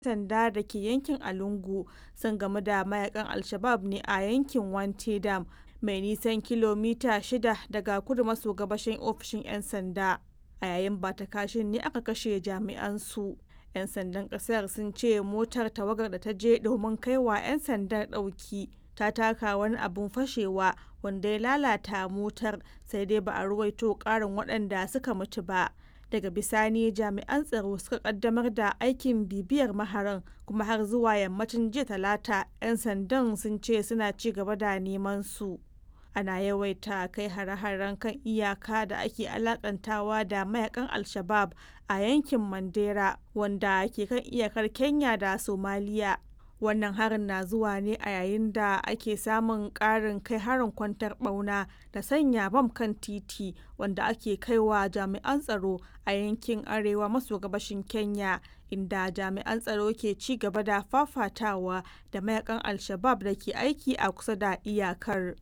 sanda da ke yankin Alungu sun gamu da mayakan Al-Shabab ne a yankin Wanti Dam mai nisan kilomita shida daga kudu maso gabashin ofishin 'yan sanda. A yayin bata kashin ne aka kashe jami'an su. 'Yan sandan kasar sun ce motar tawagar da ta je domin kaiwa 'yan sandan ɗauki ta taka wani abun fashewa wanda ya lalata motar sai dai ba a ruwaito ƙarin waɗanda suka mutu ba. daga bisani jami'an tsaro suka kaddamar da aikin bibiyar maharan kuma har zuwa yammacin jiya talata 'yan sandan sun ce suna ci gaba da neman su ana yawaita kai hare-haren kan iyaka da ake alakantawa da mayakan al-shabab a yankin mandera wanda ke kan iyakar kenya da somaliya wannan harin na zuwa ne a yayin da ake samun ƙarin kai harin kwantar ɓauna da sanya bam kan titi wanda ake kaiwa jami'an tsaro a yankin arewa maso gabashin kenya inda jami'an tsaro ke ci gaba da fafatawa da mayakan al-shabab da ke aiki a kusa da iyakar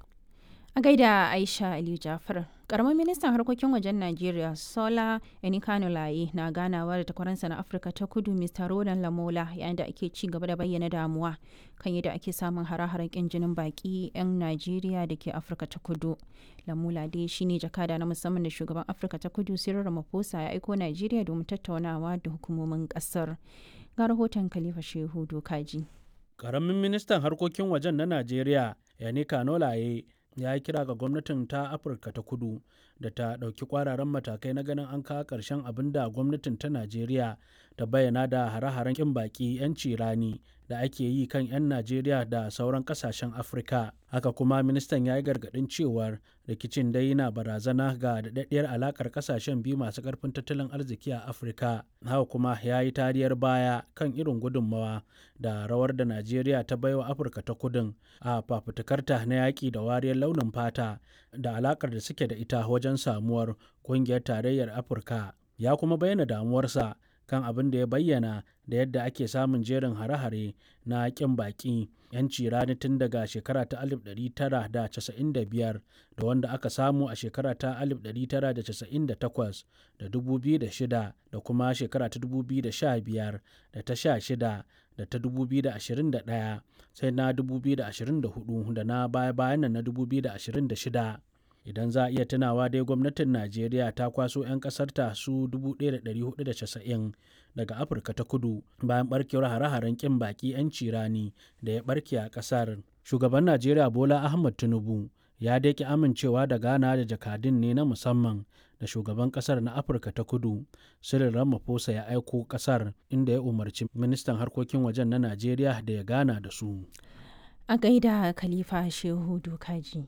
a gaida aisha aliyu jafar karamin ministan harkokin wajen najeriya sola enikanulaye na ganawa da takwaransa na afirka ta kudu mr rodan lamola yayin da ake ci gaba da bayyana damuwa kan yadda ake samun hare-haren kin jinin baki 'yan najeriya da ke afirka ta kudu lamola dai shine jakada na musamman da shugaban afirka ta kudu cyril ramaphosa ya aiko najeriya domin tattaunawa da hukumomin kasar ga rahoton khalifa shehu dokaji karamin ministan harkokin wajen na najeriya yanika nolaye ya yi kira ga gwamnatin ta afirka ta kudu da ta ɗauki kwararan matakai na ganin an kawo ƙarshen abin da gwamnatin ta najeriya ta bayyana da hare-haren ƙin baƙi 'yanci rani da ake yi kan 'yan najeriya da sauran ƙasashen afirka haka kuma ministan ya yi gargaɗin cewar rikicin dai yana barazana ga daɗaɗɗiyar alaƙar ƙasashen biyu masu ƙarfin tattalin arziki a afirka haka kuma ya yi tariyar baya kan irin gudunmawa da rawar da najeriya ta baiwa afirka ta kudin a fafutukarta na yaƙi da wariyar launin fata da alaƙar da suke da ita wajen samuwar ƙungiyar tarayyar afirka ya kuma bayyana damuwarsa kan abin da ya bayyana da yadda ake samun jerin hare-hare na ƙin baƙi 'yanci rani tun daga shekara ta 1995 da wanda aka samu a shekara ta 1998 da 2006 da kuma shekara ta 2015 da ta 16 da ta 2021 sai na 2024 da na baya-bayan na 2026 idan za a iya tunawa dai gwamnatin najeriya ta kwaso 'yan kasarta su 1490 daga afirka ta kudu bayan barkewar hare-haren kin baki 'yanci rani da ya barke a kasar shugaban najeriya bola ahmad tinubu ya daƙi amincewa da gana da jakadun ne na musamman da shugaban kasar na afirka ta kudu cyril ramaphosa ya aiko kasar inda ya umarci ministan harkokin wajen na najeriya da ya gana da su a gaida khalifa shehu dokaji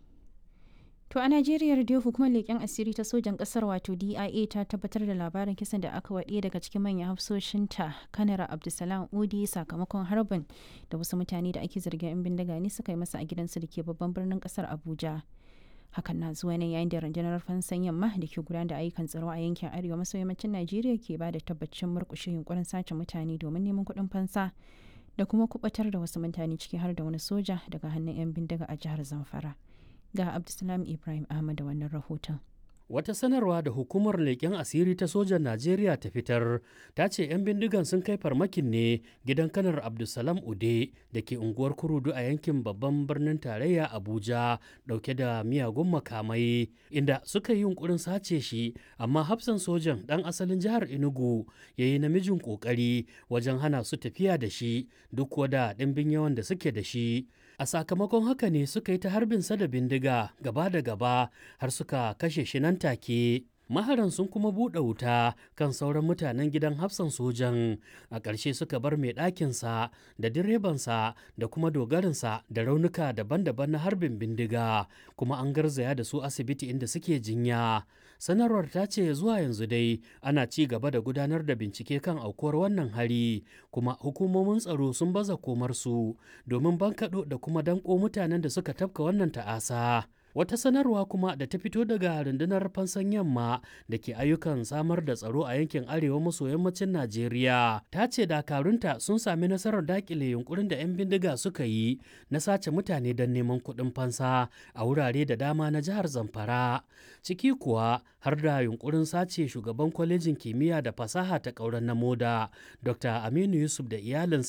To a Najeriya dai hukumar leƙen asiri ta sojan ƙasar wato DIA ta tabbatar da labarin kisan da aka waɗe daga cikin manyan hafsoshinta kanara Abdulsalam Udi sakamakon harbin da wasu mutane da ake zargin 'yan bindiga ne suka yi masa a gidansu da ke babban birnin ƙasar Abuja. Hakan na zuwa ne yayin da rundunar fansan yamma da ke gudanar da ayyukan tsaro a yankin arewa maso yammacin Najeriya ke ba da tabbacin murƙushe yunkurin sace mutane domin neman kuɗin fansa da kuma kubatar da wasu mutane ciki har da wani soja daga hannun 'yan bindiga a jihar Zamfara. ga Abdulsalam Ibrahim Ahmad da wannan rahoton. Wata sanarwa da hukumar leƙen asiri ta sojan Najeriya ta fitar ta ce 'yan bindigan sun kai farmakin ne gidan kanar Abdulsalam Ude da ke unguwar Kurudu a yankin babban birnin tarayya Abuja ɗauke da miyagun makamai inda suka yi yunkurin sace shi amma hafsan sojan ɗan asalin jihar Enugu ya yi namijin ƙoƙari wajen hana su tafiya da shi duk wada ɗimbin yawan da suke da shi. a sakamakon haka ne suka yi ta harbinsa da bindiga gaba da gaba har suka kashe shi nan take maharan sun kuma buɗe wuta kan sauran mutanen gidan hafsan sojan a ƙarshe suka bar mai ɗakinsa da direbansa da kuma dogarinsa da raunuka daban-daban na harbin bindiga kuma an garzaya da su asibiti inda suke jinya sanarwar ta ce zuwa yanzu dai ana ci gaba da gudanar da bincike kan aukuwar wannan hari kuma hukumomin tsaro sun baza komarsu domin bankaɗo da kuma danko mutanen da suka tafka wannan ta'asa Wata sanarwa kuma da ta fito daga rundunar fansan yamma da ke ayyukan samar da tsaro a yankin arewa maso yammacin Najeriya ta ce dakarunta sun sami nasarar dakile yunkurin da 'yan bindiga suka yi na sace mutane don neman kuɗin fansa a wurare da dama na jihar Zamfara. Ciki kuwa har da yunkurin sace shugaban kwalejin kimiyya da fasaha ta ƙauren na moda Dr. Aminu Yusuf da iyalinsa